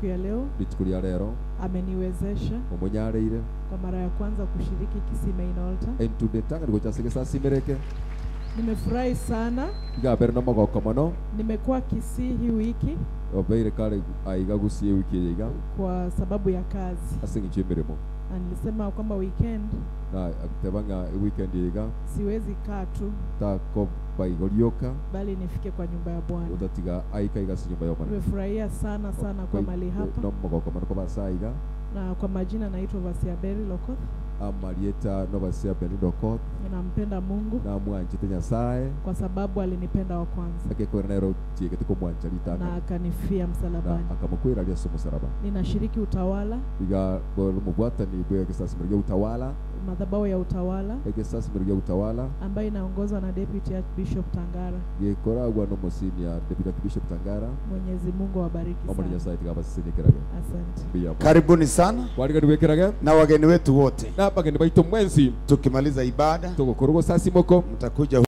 siku ya leo rituko rĩa rero ameniwezesha mũmũnyareire kwa mara ya kwanza kushiriki Kisii Main Altar. entundĩtanga nĩguo chase gĩcacimereke Nimefurahi sana, iga mbere na magoko mũno nimekuwa Kisii hii wiki obeire kare aiga gucie wiki ĩyo iga kwa sababu ya kazi, asing'ichie mĩrĩmo na nilisema kwamba weekend na tebanga weekend iga siwezi kaa tu, takoba igorioka bali nifike kwa nyumba ya Bwana. utatiga aika igasi nyumba yomana Nimefurahia sana sana kwa mali hapa, no magoko mũno kobasa iga na kwa majina naitwa Vasia Beri Lokoth, amarieta nobasia benidokot nampenda Mungu namwanjite nyasaye kwa sababu alinipenda wa kwanza akekwera nero chiegete kumwanja na litana akanifia na msalabani. akamukwira alia somo saraba Ninashiriki utawala, iga mubwatani bwe gisasi murya utawala madhabahu ya utawala egisasi murya utawala ambayo inaongozwa na Deputy Archbishop Tangara. gikoragwa n'omusinia deputy bishop tangara Mwenyezi Mungu awabariki omuli sana. nyasaye tigabasisinyikerage Asante. mbiyamo Karibuni sana warigani wekirage na wageni wetu wote. na bageni baitu mwensi Tukimaliza ibada, tugukorwo gusasi moko mtakuja